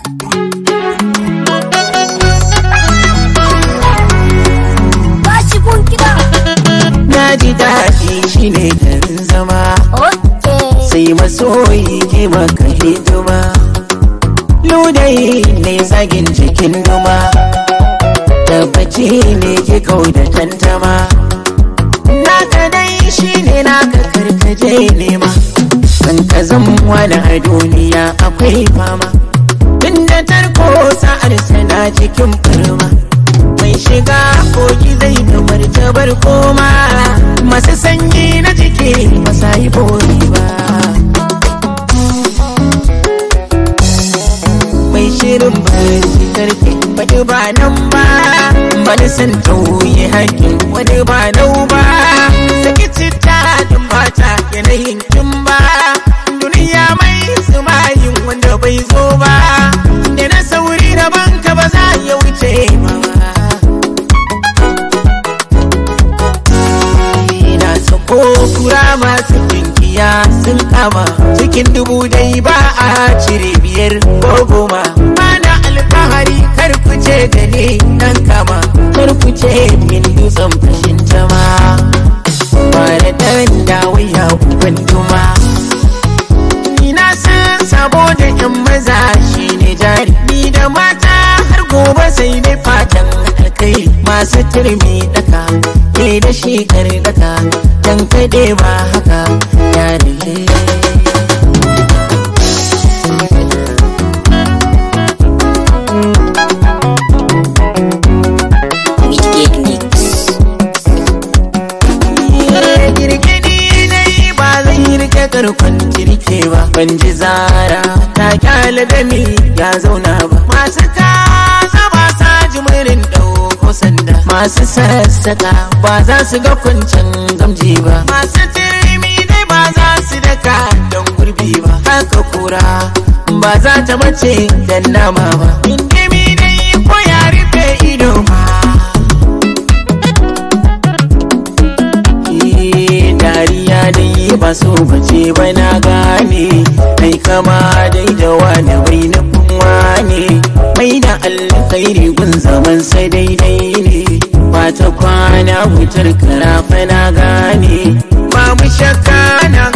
Bashi kun kiɗa. na ji daɗi shine garin zama Okay. sai masoyi ke maka hidima ludayi ne zagin jikin duma tabbaci ne ke kau da tantama naka dai shine naka karkaje nema kan ka zama da a duniya akwai fama inda tarko sa'ar sana cikin firma mai shiga koki zai ga martabar koma masu sanyi na jiki masa yi bori ba mai shirin barci karfe wani ba nan ba wani san tauye haƙƙin wani ba nau ba saki citta da mata yanayin kin ba duniya mai sumayin wanda bai zo ba da na sauri da banka ba za ya wuce ma na sako kura masu kinkiya sun kama cikin dubu dai ba a cire biyar ko goma ana alfahari kar ku ce da ni nan kama kar ku ce min dutsen fashin tama ba da dan dawaya uban duma ina san sabo da yan maza shine jari ni da mata har gobe sai dai fatan alkai masu turmi daka ke da shi daka dan kade ba haka yare girgidi dai ba zai rike karkon jirke ba ban ji zara ta kyale da ni ya zauna ba masu kasa ba sa jimirin ɗauko sanda masu sassaka ba za su ga kwancin gamji ba masu turmi dai ba za su daka don gurbi ba haka kura ba za ta mace dan nama ba indimi dai ko ya rufe ido ma Eh, dariya dai ba so bace ba na gane kai kama dai da wani bai nufin wane mai da alkhairi gun zaman sai daidai ne ba ta kwana wutar karafa na gane ba mu shakka nan